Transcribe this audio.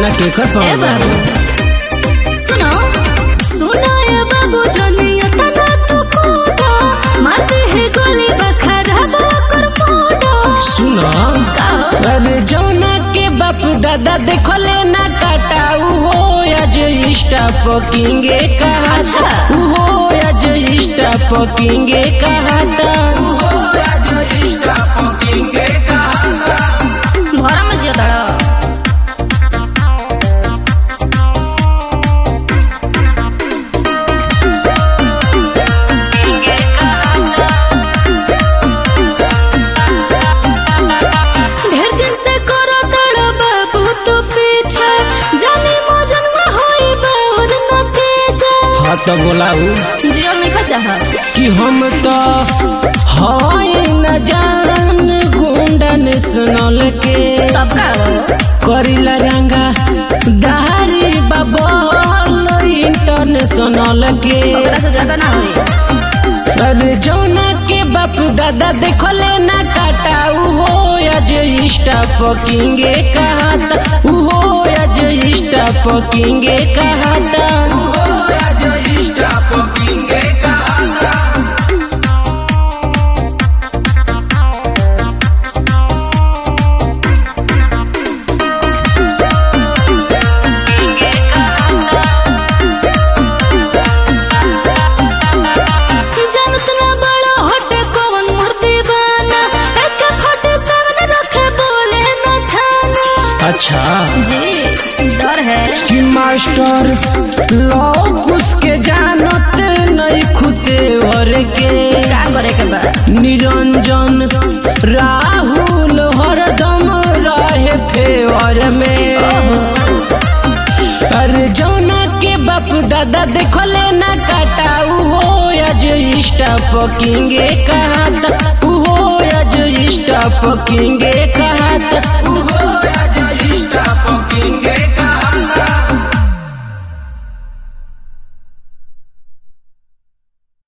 ना केकर ए पर बाबू सुनो सुनो ये बाबू जनिया तना तू कोदा मारते है गोली बखरा कर मोड़ा सुना का अरे जौना के बाप दादा देखले ना काटा उहो आज इष्टा पकिंगे कहा अच्छा। उहो आज इष्टा पकिंगे कहा घर में जियो तड़ ढेर दिन से करो तड़ बाबू तो पीछा जाने मौजन में होई बाउर न तेजा हाँ तो बोलाऊ जियो नहीं खा चाहा कि हम तो हाय न जान गुंडन सुनल के तब का हो करिला रंगा दारी बबल इंटरनेशनल के ओकरा से ज्यादा ना होई अरे जौना के बाप दादा देखले ना काटा उहो आज इष्टा पकिंगे कहाता उहो आज इष्टा पकिंगे कहाता जानत ना बड़ा हटे कौन मूर्ति बना एक फटे सेवन रखे बोले न थाना अच्छा जी डर है कि मास्टर लोग उसके जानत नहीं खुदे और के का करे के बा निरंजन राहुल हरदम रहे फेवर में अरे जौना के बाप दादा देखले ना काटा उहो आज इष्टा पकिंगे कहाता उहो आज इष्टा पकिंगे कहाता उहो आज इष्टा पकिंगे